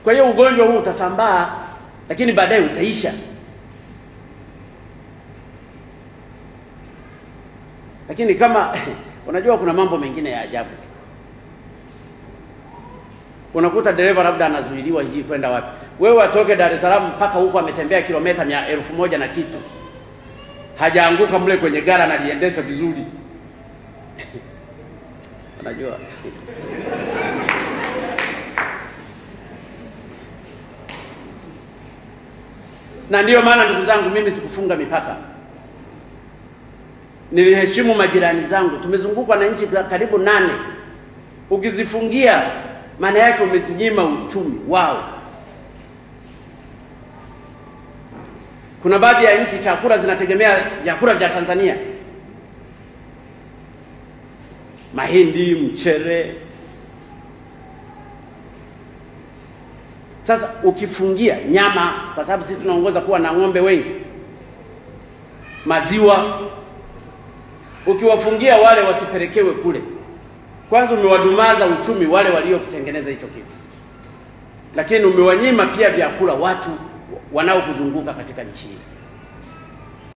Kwa hiyo ugonjwa huu utasambaa, lakini baadaye utaisha. Lakini kama unajua, kuna mambo mengine ya ajabu. Unakuta dereva labda anazuiliwa hiji kwenda wapi, wewe atoke Dar es Salaam mpaka huko ametembea kilomita mia elfu moja na kitu, hajaanguka mle kwenye gara, analiendesha vizuri unajua na ndiyo maana ndugu zangu, mimi sikufunga mipaka, niliheshimu majirani zangu. Tumezungukwa na nchi za karibu nane. Ukizifungia maana yake umezinyima uchumi wao. Kuna baadhi ya nchi chakula zinategemea vyakula vya Tanzania, mahindi, mchele. Sasa ukifungia nyama, kwa sababu sisi tunaongoza kuwa na ng'ombe wengi, maziwa, ukiwafungia wale wasipelekewe kule, kwanza umewadumaza uchumi wale waliokitengeneza hicho kitu, lakini umewanyima pia vyakula watu wanaokuzunguka katika nchi hii.